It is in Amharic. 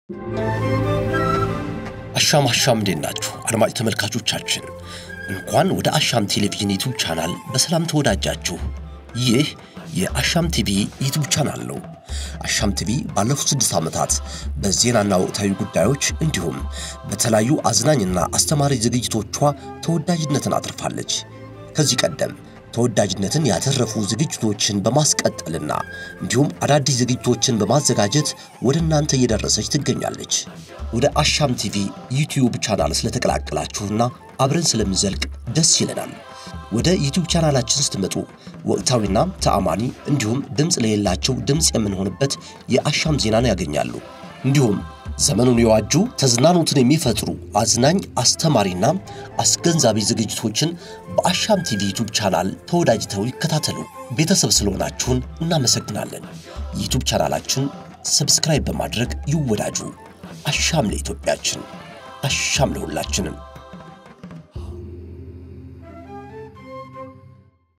አሻም አሻም እንዴት ናችሁ አድማጭ ተመልካቾቻችን፣ እንኳን ወደ አሻም ቴሌቪዥን ዩቱብ ቻናል በሰላም ተወዳጃችሁ። ይህ የአሻም ቲቪ ዩቱብ ቻናል ነው። አሻም ቲቪ ባለፉት ስድስት ዓመታት በዜናና ወቅታዊ ጉዳዮች እንዲሁም በተለያዩ አዝናኝና አስተማሪ ዝግጅቶቿ ተወዳጅነትን አትርፋለች። ከዚህ ቀደም ተወዳጅነትን ያተረፉ ዝግጅቶችን በማስቀጠልና እንዲሁም አዳዲስ ዝግጅቶችን በማዘጋጀት ወደ እናንተ እየደረሰች ትገኛለች። ወደ አሻም ቲቪ ዩቲዩብ ቻናል ስለተቀላቀላችሁና አብረን ስለምንዘልቅ ደስ ይለናል። ወደ ዩቲዩብ ቻናላችን ስትመጡ ወቅታዊና ተአማኒ እንዲሁም ድምፅ ለሌላቸው ድምፅ የምንሆንበት የአሻም ዜናን ያገኛሉ። እንዲሁም ዘመኑን የዋጁ ተዝናኖትን የሚፈጥሩ አዝናኝ አስተማሪና አስገንዛቢ ዝግጅቶችን በአሻም ቲቪ ዩቱብ ቻናል ተወዳጅተው ይከታተሉ። ቤተሰብ ስለሆናችሁን እናመሰግናለን። የዩቱብ ቻናላችን ሰብስክራይብ በማድረግ ይወዳጁ። አሻም ለኢትዮጵያችን፣ አሻም ለሁላችንም።